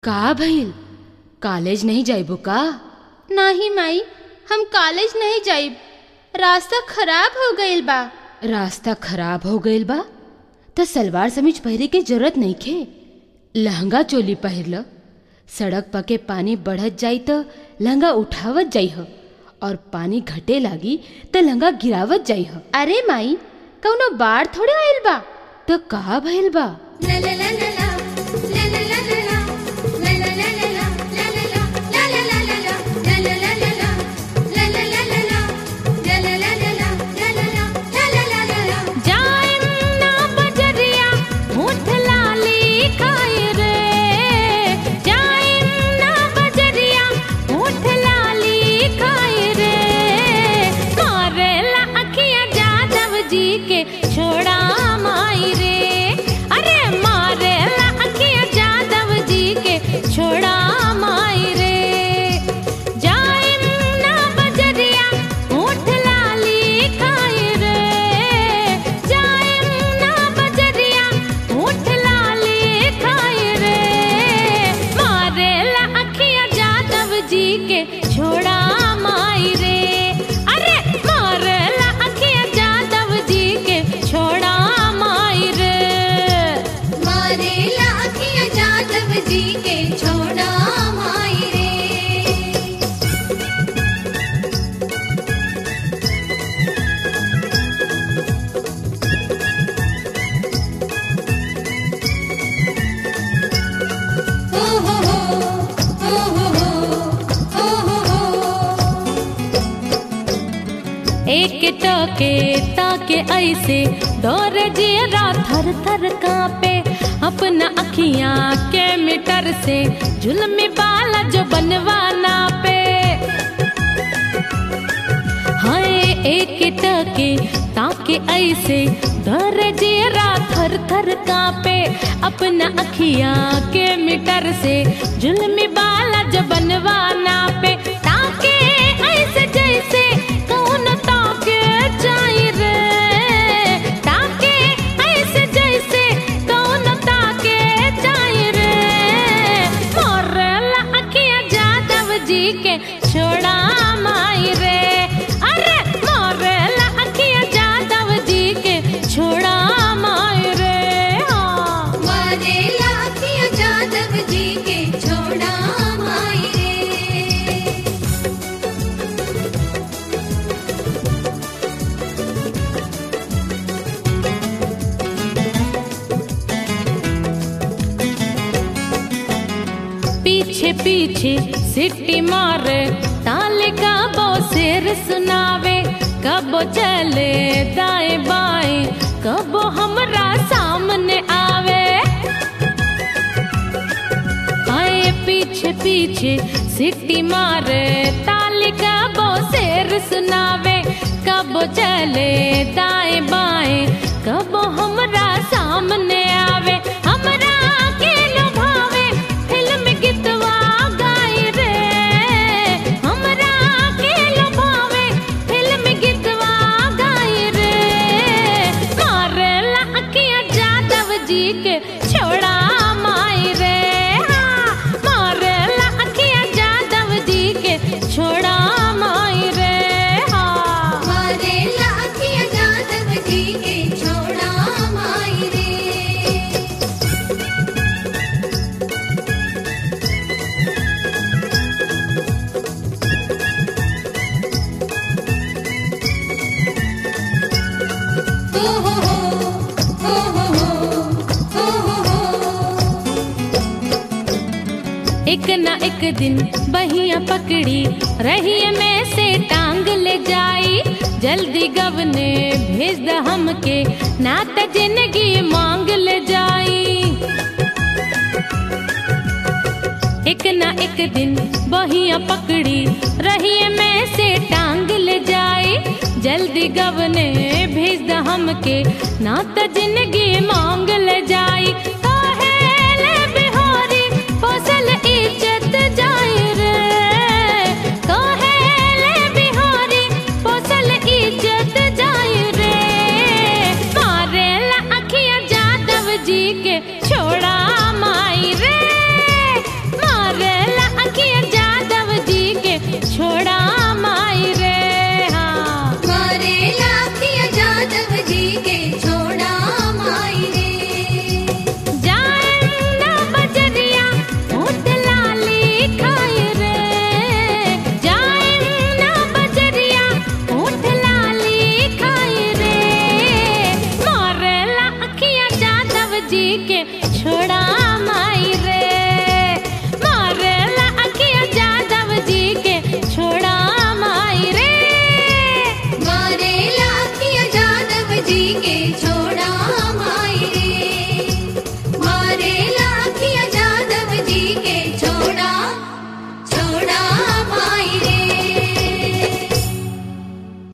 का भइल कॉलेज नहीं जाइबो का नाही माई हम कॉलेज नहीं जाइब रास्ता खराब हो गईल बा रास्ता खराब हो गइल बा त सलवार समीज पहिरे के जरूरत नइखे लहंगा चोली पहिर ल सड़क पके पानी बढ़त जाई त लहंगा उठावत जाइह और पानी घटे लागी त लहंगा गिरावत जाइह अरे माई कौनो बाढ़ थोड़े आइल बा त का भइल बा एक टके ताके ऐसे डोर जियरा थर थर कांपे अपना अखियां के मीटर से जुल्मी बाला जो बनवाना पे हाय एक टके ताके ऐसे डोर जियरा थर थर कांपे अपना अखियां के मीटर से जुल्मी बाला जो बनवाना पे ताके ऐसे जैसे कौन ताके जाई रे ताके ऐसे जैसे कौन ताके जाई रे मोरला अखिया जादव जी के छोड़ा माई रे अरे मोरला अखिया जादव जी के छोड़ा माई रे हाँ मोरला अखिया जादव जी के छोड़ा माई रे पीछे पीछे सिटी मारे ताले का बो सिर सुनावे कबो चले दाएं बाएं कबो हमरा सामने आवे आए पीछे पीछे सिटी मारे ताले का बो सिर सुनावे कबो चले दाएं बाएं कबो हमरा सामने आवे हमरा के लुभावे फिल्म गीतवा गाई रे हमरा के लुभावे फिल्म गीतवा गाई रे मारेला अखियां जादव जी के छोड़ा माई रे हाँ मारेला अखियां जादव जी के छोड़ा माई रे हाँ मोरला अखिया जादव जी के छोड़ा माई रे हो हो हो हो हो हो एक ना एक दिन बहिया पकड़ी रही में से टांग ले जाई जल्दी गवने भेज द हमके ना त जिंदगी मांग ले जाई एक ना एक दिन बहिया पकड़ी रही में से टांग ले जाई जल्दी गवने भेज द हमके ना त जिंदगी मांग ले जाई काहेले बिहारी फसल इज्जत जाई रे काहेले बिहारी फसल इज्जत जाई रे मारेला अखियां जादव जी के छोड़ा माई रे जी के